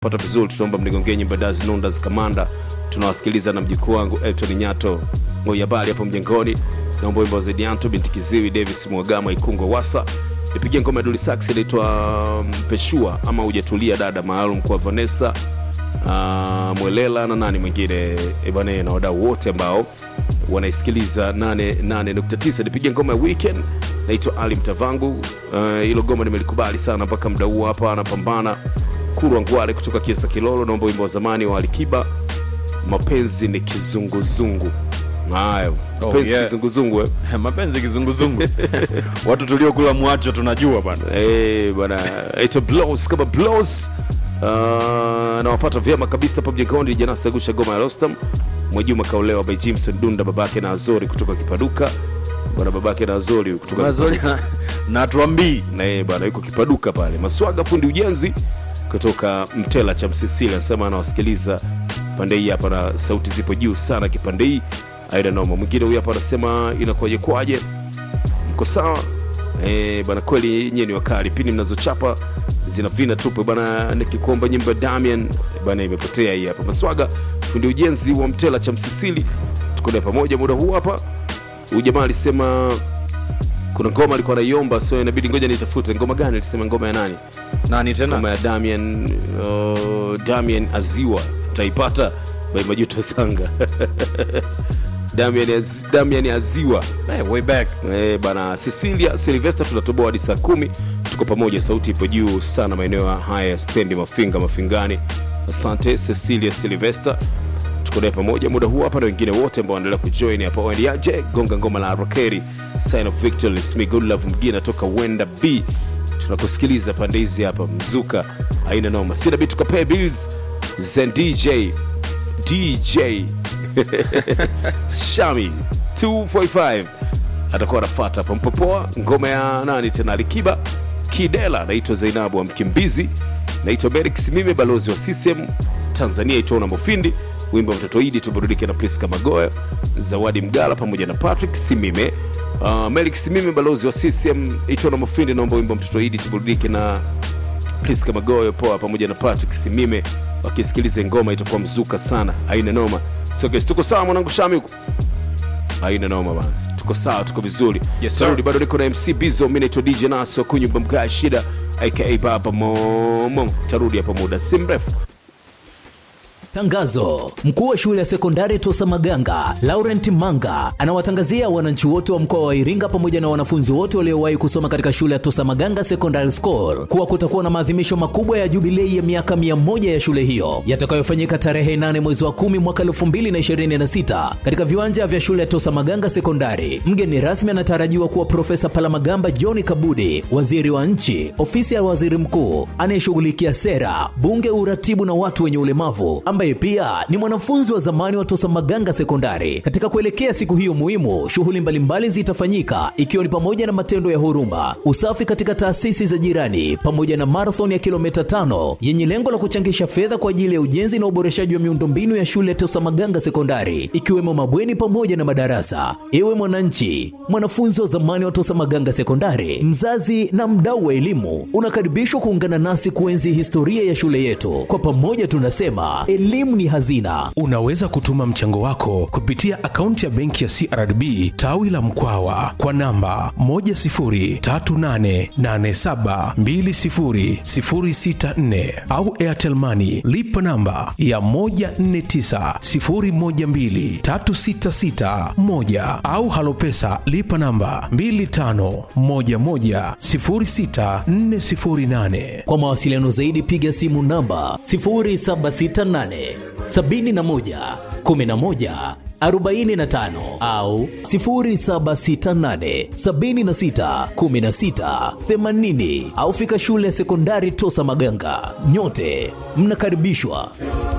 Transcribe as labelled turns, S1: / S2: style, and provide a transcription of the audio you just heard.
S1: pata vizuri tunaomba mnigongee nyimbo Daz Nundas Kamanda tunawasikiliza na mjukuu wangu Elton Nyato Ngoyabali hapo mjengoni naomba wimbo wa Zedianto binti Kiziwi Davis Mwagama Ikungo Wasa nipigie ngoma ya Dully Sax inaitwa Mpeshua ama hujatulia dada maalum kwa Vanessa uh, Mwelela na nani mwingine ebane na wadau wote ambao wanaisikiliza 88.9 nipigie ngoma ya weekend naitwa Ali Mtavangu hilo uh, goma nimelikubali sana mpaka mda huu hapa anapambana Kurwa Ngwale kutoka Kiesa Kilolo, naomba wimbo wa zamani wa Alikiba, mapenzi ni kizunguzungu. Hayo
S2: Oh,
S1: mapenzi
S2: yeah.
S1: kizunguzungu eh.
S2: mapenzi kizunguzungu watu tuliokula mwacho tunajua bana
S1: Eh, bwana aitwa Blows kama Blows uh, nawapata vyema kabisa hapo mjengoni. Jana sagusha goma ya Rostam Mwejuma kaolewa by Jimson Dunda, babake na Azori kutoka Kipaduka. Bwana babake na Azori kutoka
S2: mazuri na tuambii
S1: na yeye bwana yuko kipaduka pale maswaga fundi ujenzi kutoka mtela cha msisili anasema anawasikiliza pande hii hapa na sauti zipo juu sana kipande hii aida noma mwingine huyu hapa anasema inakuwaje kwaje mko sawa Eh, bana kweli nyie ni wakali pindi mnazochapa zina vina tupe bana nikikuomba nyimbo ya damian bana imepotea hii hapa maswaga fundi ujenzi wa mtela cha msisili tuko naye pamoja muda huu hapa huyu jamaa alisema kuna ngoma alikuwa anaiomba so inabidi ngoja nitafute ngoma gani alisema ngoma ya nani
S2: nani
S1: ngoma
S2: tena
S1: ya damian uh, damian aziwa utaipata by majuto sanga damian, Az, damian aziwa
S2: hey, way back
S1: Eh, bana cecilia silvester tunatoboa hadi saa kumi tuko pamoja sauti ipo juu sana maeneo haya ya stendi mafinga mafingani asante cecilia silvester tuko naye pamoja muda huu hapa na wengine wote ambao wanaendelea kujoin hapa waniaje gonga ngoma la rokeri sign of victory Smith good love mgine toka wenda b tunakusikiliza pande hizi hapa mzuka aina noma sina bitu tukapee bills zen dj dj shami 245 atakuwa anafata hapa mpopoa ngoma ya nani tena alikiba kidela naitwa zainabu wa mkimbizi naitwa merik simime balozi wa ccm tanzania itona mofindi wimbo wa mtoto idi tuburudike na priska magoya zawadi mgala pamoja na patrick simime uh, merik simime balozi wa ccm itona mofindi naomba wimbo wa mtoto idi tuburudike na priska magoyo poa pamoja na patrick simime wakisikiliza ngoma itakuwa mzuka sana aina noma so guys, tuko sawa mwanangu shami huko haina noma bana tuko sawa tuko vizuri
S2: Yes, sir.
S1: Tarudi, bado niko na mc bizo mi naitwa dj naso kunyumba mkaa shida aka baba momo tarudi hapa muda si mrefu
S3: Tangazo: mkuu wa shule ya sekondari Tosa Maganga Laurent Manga anawatangazia wananchi wote wa mkoa wa Iringa pamoja na wanafunzi wote waliowahi kusoma katika shule ya Tosa Maganga Secondary School kuwa kutakuwa na maadhimisho makubwa ya jubilei ya miaka 100 ya shule hiyo yatakayofanyika tarehe 8 mwezi wa 10 mwaka 2026 katika viwanja vya shule ya Tosa Maganga Sekondari. Mgeni rasmi anatarajiwa kuwa Profesa Palamagamba John Kabudi, waziri wa nchi, ofisi ya waziri mkuu anayeshughulikia sera, bunge, uratibu na watu wenye ulemavu, ambaye pia ni mwanafunzi wa zamani wa Tosa Maganga Sekondari. Katika kuelekea siku hiyo muhimu, shughuli mbalimbali zitafanyika ikiwa ni pamoja na matendo ya huruma, usafi katika taasisi za jirani, pamoja na marathon ya kilomita tano yenye lengo la kuchangisha fedha kwa ajili ya ujenzi na uboreshaji wa miundombinu ya shule ya Tosa Maganga Sekondari, ikiwemo mabweni pamoja na madarasa. Ewe mwananchi, mwanafunzi wa zamani wa Tosa Maganga Sekondari, mzazi na mdau wa elimu, unakaribishwa kuungana nasi kuenzi historia ya shule yetu. Kwa pamoja tunasema elimu ni hazina.
S4: Unaweza kutuma mchango wako kupitia akaunti ya benki ya CRDB tawi la Mkwawa kwa namba 10388720064 au Airtel Money lipa namba ya 1490123661 au Halopesa lipa namba 25110648.
S3: Kwa mawasiliano zaidi piga simu namba 0768 71 11 45 au 0768 76 16 80 au fika shule ya sekondari Tosa Maganga. Nyote mnakaribishwa.